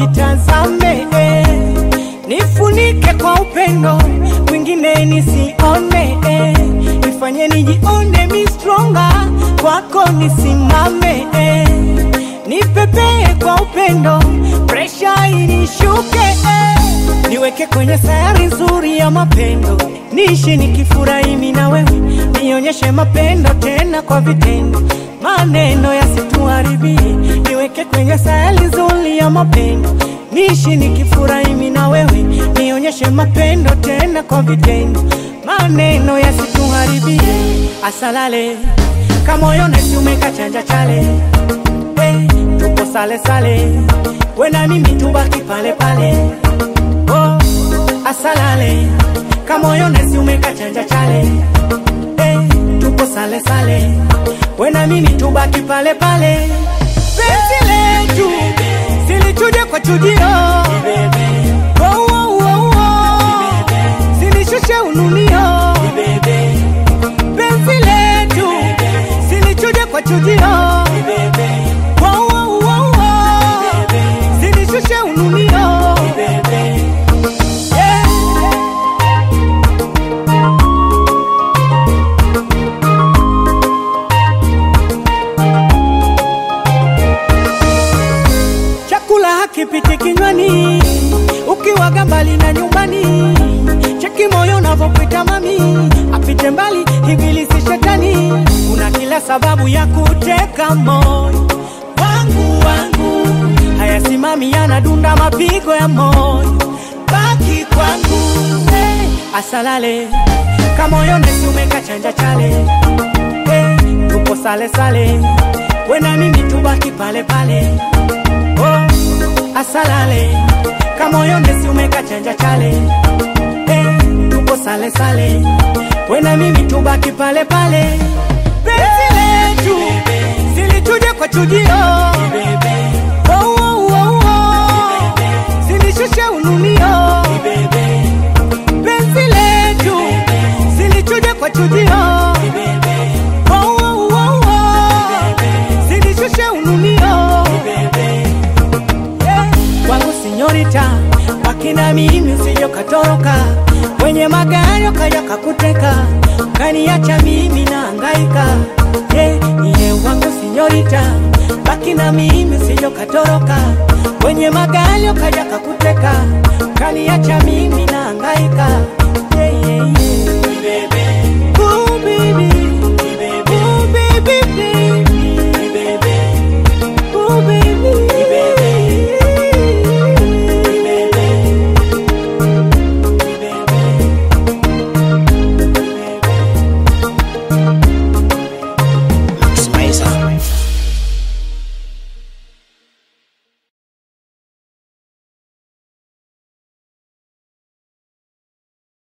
nitazame eh. nifunike kwa upendo mwingine nisione eh. nifanye nijione mi stronga kwako nisimame eh. nipepee kwa upendo presha inishuke eh. niweke kwenye sayari nzuri ya mapendo niishi nikifurahi mimi na wewe nionyeshe mapendo tena kwa vitendo maneno yasituharibie niweke kwenye sayari nzuri ya mapendo niishi nikifurahi mimi na wewe nionyeshe mapendo tena kwa vitendo maneno yasituharibie asalale kamoyo nesiumeka chanja chale hey, tupo sale sale we na mimi tubaki pale pale oh, asalale kamoyo nesiumeka chanja chale hey, tupo sale sale we na mimi tubaki pale pale penzi letu silichuje kwa chujio oh, oh, oh, oh. silishushe ununio penzi letu silichuje kwa chujio oh, oh, oh, oh. silishushe ununio yeah. chakula hakipiti kinywani ukiwaga mbali na nyumbani cheki moyo unavyopita mami apite mbali ibilisi shetani una kila sababu ya kuteka moyo wangu wangu hayasimami yanadunda mapigo ya moyo baki kwangu hey, asalale kamoyo nesiumeka chanja chale hey, tupo sale sale we na mimi tubaki pale pale oh, asalale kamoyo nesiumeka chanja chale hey, tupo sale sale we na mimi tubaki pale pale penzi letu zilichuje kwa chujio oh, oh, oh, oh. zilishushe ununio penzi letu zilichuje kwa chujio oh, oh, oh, oh. zilishushe ununio yeah. wangu sinyorita wakina mimi usijo katoroka kwenye magari kaja kakuteka kaniacha mimi na angaika yeah. iye wangu sinyorita baki na mimi usijo katoroka kwenye magari kaja kakuteka